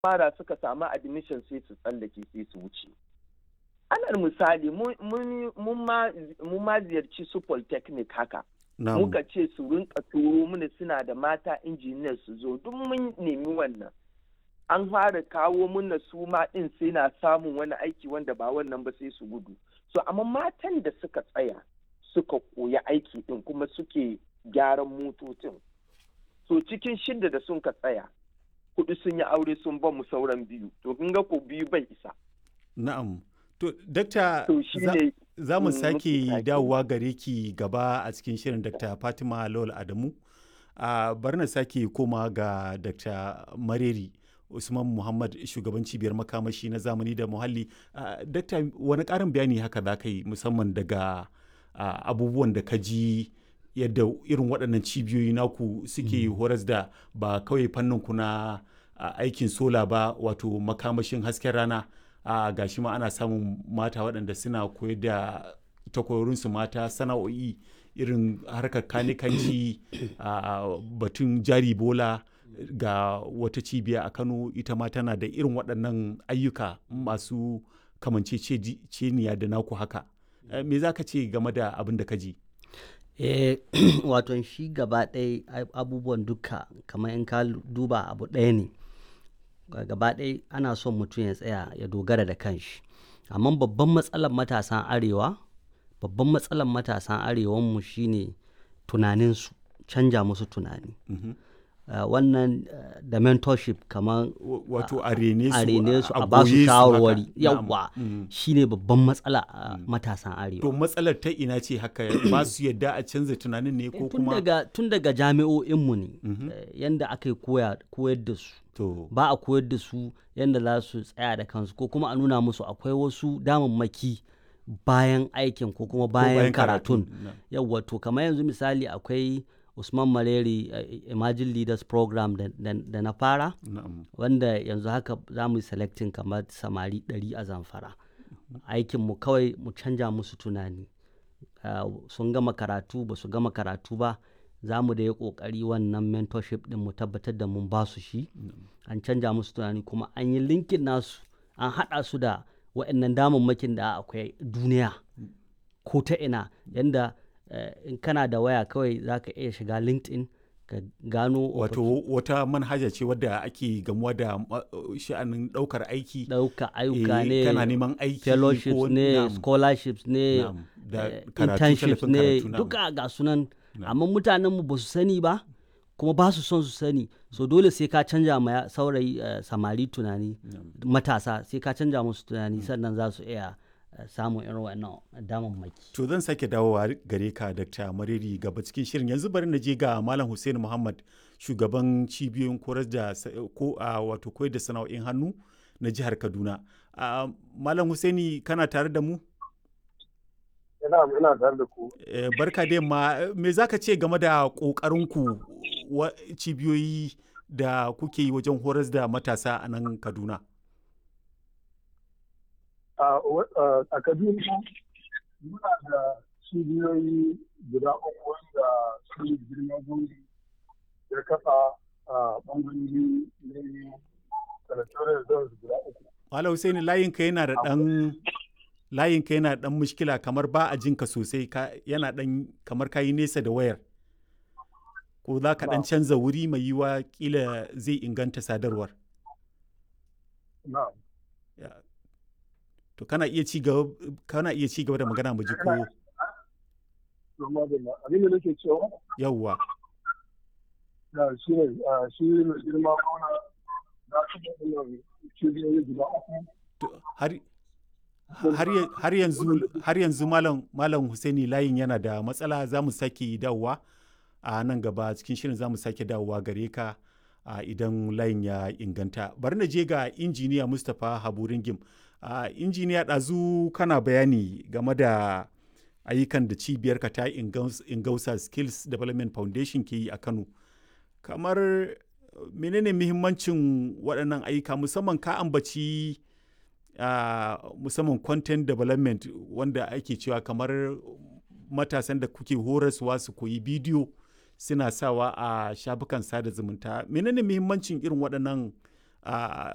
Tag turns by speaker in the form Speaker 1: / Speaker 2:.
Speaker 1: fara suka samu admission sai su tsallake sai su wuce alal misali mun ma ziyarci su polytechnic haka muka ce su rinka turo mana suna da mata injiniyar su zo duk mun nemi wannan an fara kawo mana su ma din sai na samun wani aiki wanda ba wannan ba sai su gudu so amma matan da suka tsaya suka koya aiki din kuma suke gyaran motocin so cikin shidda da sun ka tsaya hudu sun yi aure sun ba mu sauran biyu to kun ga ko biyu bai isa
Speaker 2: na'am to dakta za mu sake dawowa gare ki gaba a cikin shirin dr fatima lawal adamu a bari na sake koma ga dr mareri usman muhammad shugaban cibiyar makamashi na zamani da muhalli dakta wani karin bayani haka za ka yi musamman daga abubuwan da ka ji yadda irin waɗannan cibiyoyi naku suke horas da ba kawai fannin ku na aikin sola ba wato makamashin hasken rana a gashi ma ana samun mata waɗanda suna koyar da takwarorinsu mata sana'o'i irin harkar kanikanci a batun jari bola ga wata cibiya a kano ita ma tana da irin waɗannan ayyuka masu kamanceceniya da naku haka me za ka ce game da abin da ka ji
Speaker 3: eh wato shi gaba ɗaya abubuwan duka kamar in ka duba abu ɗaya ne gaba ɗaya ana son mutum ya tsaya ya dogara da kanshi amma babban matsalar matasan arewa babban matsalar matasan arewanmu shine tunaninsu canja musu tunani Uh, wannan uh, da mentorship kamar
Speaker 2: wato a rene
Speaker 3: su a ba su shawarwari yawa mm. shine babban matsala a uh, mm. matasan arewa
Speaker 2: to matsalar ta ina ce haka ba su yadda a canza tunanin ne ko kuma
Speaker 3: daga tun daga jami'o'inmu ne mm -hmm. yanda aka yi koyar da su
Speaker 2: to
Speaker 3: ba a koyar da su yanda za su tsaya da kansu ko kuma a nuna musu akwai wasu damammaki bayan aikin ko kuma bayan karatun yawa to kamar yanzu misali akwai usman maleri uh, imagine leaders program da na fara wanda yanzu haka za mu yi selecting kamar samari 100 a zamfara aikinmu kawai mu canja musu tunani uh, sun gama karatu ba su gama karatu ba za mu da ya kokari wannan mentorship din mu tabbatar da mun ba su shi an canja musu tunani kuma an yi linkin nasu an haɗa su da waɗannan damammakin da akwai duniya ko ta ina yanda Uh, in kana da waya kawai za ka iya shiga linkedin ka gano
Speaker 2: wato wata manhaja ce wadda ake gamuwa da uh, sha'anin daukar aiki
Speaker 3: dauka ayyuka ne
Speaker 2: kana neman aiki
Speaker 3: fellowships ne scholarships ne uh, internships ne duka ga sunan amma mutanenmu ba su sani ba kuma ba su son su sani so dole sai ka canja ma saurayi samari tunani matasa sai ka canja musu tunani sannan za su iya samun irin wannan damammaki.
Speaker 2: To zan sake dawowa gare ka Dr. Mariri gaba cikin shirin yanzu bari na je ga Malam Hussein Muhammad shugaban cibiyoyin koyar da ko wato koyar da sana'o'in hannu na jihar Kaduna. Malam Hussaini kana tare da mu?
Speaker 4: Ina ina tare da ku.
Speaker 2: Barka da yamma me zaka ce game da ƙoƙarinku cibiyoyi da kuke yi wajen horas da matasa a nan Kaduna?
Speaker 4: a kaduna muna da cibiyoyi guda uku wanda su ne girma gungi ya kafa a bangarori ne territorial zones guda uku.
Speaker 2: Wala Hussaini layinka yana da ɗan layinka yana ɗan mushkila kamar ba a jinka sosai yana ɗan kamar kayi nesa da wayar. Ko za ka ɗan canza wuri mai yiwa kila zai inganta sadarwar.
Speaker 4: Na'am.
Speaker 2: to kana iya ci gaba kana iya ci gaba da magana mu ji ko
Speaker 4: abin da nake cewa
Speaker 2: yawwa
Speaker 4: da shi ne shi ne girma kona da su da wannan cibiyoyi guda uku
Speaker 2: har har yanzu har yanzu malam malam Husaini layin yana da matsala za mu sake dawowa a nan gaba cikin shirin za mu sake dawowa gare ka idan layin ya inganta bari na je ga injiniya Mustapha Haburingim Uh, injiniya ɗazu kana bayani game da ayyukan da cibiyarka ta ingausa skills development foundation ke yi a kano kamar menene muhimmancin waɗannan ayyuka musamman ka ambaci uh, musamman content development wanda ake cewa kamar matasan da kuke horaswa su koyi bidiyo suna sawa a shafukan sada zumunta menene muhimmancin irin waɗannan uh,